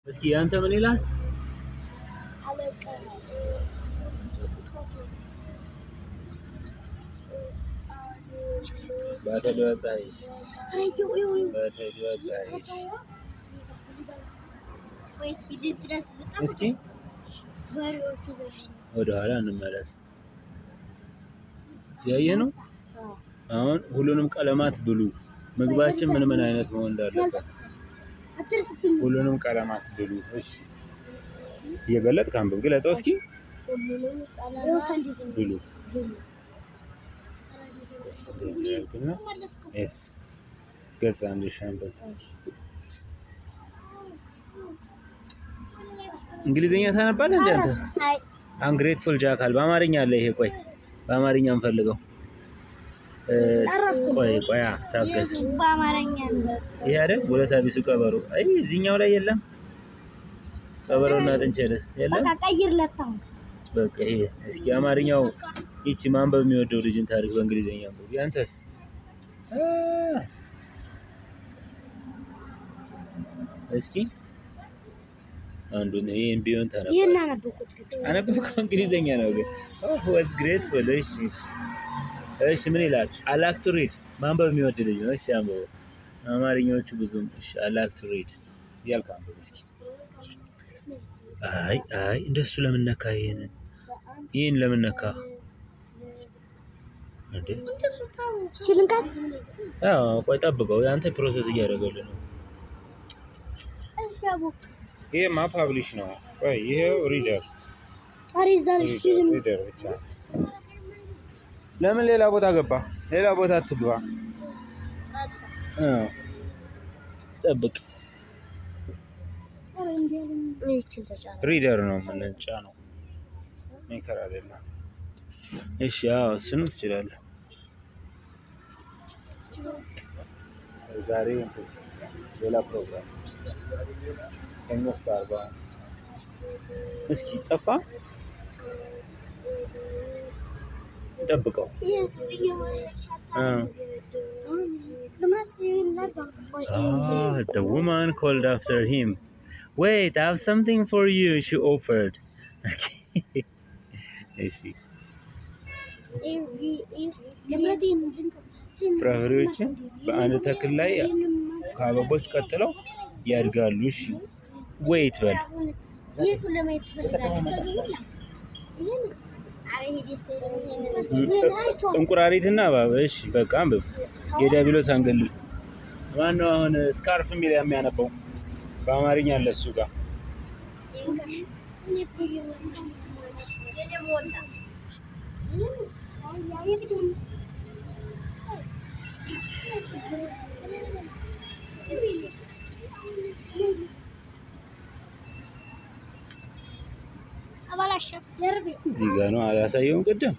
እስኪ ያንተ ምን ይላል? ባተዲዋ ፀሐይሽ ባተዲዋ ፀሐይሽ እስኪ ወደ ኋላ እንመለስ። ያየ ነው። አሁን ሁሉንም ቀለማት ብሉ። ምግባችን ምን ምን አይነት መሆን እንዳለበት ሁሉንም ቀለማት ብሉ። እሺ እየገለጥክ አንብብ። ግለጠው እስኪ ብሉ ያልኩና ኤስ ገጽ አንድ ሺህ አንብብ። እንግሊዝኛ ታነባለህ እንዴ አንተ? አንግሬትፉል ጃካል በአማርኛ አለ ይሄ። ቆይ በአማርኛ እንፈልገው። እ፣ ቆይ ቆይ አ፣ ታገስ። በአማርኛ ይሄ አይደል ወለታ ቢሱ ቀበሮ። አይ እዚህኛው ላይ የለም። ቀበሮና ጥንቸልስ የለም። በቃ ቀይርለት አሁን። በቃ ይሄ እስኪ አማርኛው ይቺ ማንበብ የሚወደው ልጅን ታሪክ በእንግሊዝኛ አንብብ። ያንተስ? አ፣ እስኪ አንዱን ይሄን ቢሆን ታነባ ይሄን አነበብኩት ግን አነበብከው? እንግሊዘኛ ነው ግን ኦህ ዋዝ ግሬትፉል። እሺ እሺ እሺ ምን ይላል? አላክ ቱ ሪድ ማንበብ የሚወድ ልጅ ነው። እሺ አንብበው። አማርኛዎቹ ብዙም እሺ አላክ ቱ ሪድ እያልክ አንብብ እስኪ። አይ አይ እንደሱ ለምን ነካ? ይሄንን ይሄን ለምን ነካ እንዴ? ሽልንካት አዎ ቆይ ጠብቀው፣ ያንተ ፕሮሰስ እያደረገልህ ነው። ይሄማ ፓብሊሽ ነው። ቆይ ይሄው ሪደር አሪዛል ፊልም ሪደር ብቻ ለምን ሌላ ቦታ ገባ? ሌላ ቦታ አትግባ። እ ጠብቅ። ሪደር ነው የምንጫ ነው ሜከር አይደለም። እሺ አዎ እሱንም ትችላለህ። ዛሬ እንትን ሌላ ፕሮግራም ሰኞ እስከ ዓርብ አሁን እስኪ ጠፋ ጠብቀው እ Ah, the woman called after him. Wait, I have something for you, she offered. እሺ ፍራፍሬዎችን በአንድ ተክል ላይ ከአበቦች ቀጥለው ያድጋሉ። እሺ ዌይት በል የቱ ለማየት ትፈልጋለህ? ከዚህ ሁላ ይሄን አረ ሄዴ ይሄን አይቼዋለሁ። እንቁራሪትና እባብ። እሺ በቃ አንብብ። የዲያብሎስ አንገት ልብስ ማነው አሁን ስካርፍ የሚል የሚያነበው በአማርኛ አለ እሱ ጋር እዚህ ጋር ነው አላሳየውም ቅድም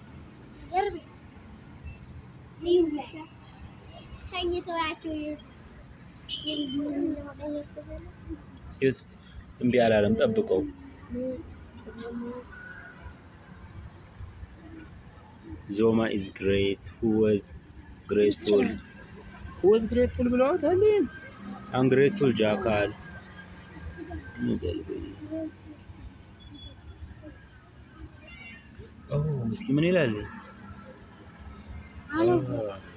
ይሁት እምቢ አላለም ጠብቀው ዞማ ኢዝ ግሬት ሁ ዋዝ ግሬትፉል ሁ ዋዝ ግሬትፉል ብለዋታል አንግሬትፉል ጃካል ኦ እስኪ ምን ይላል?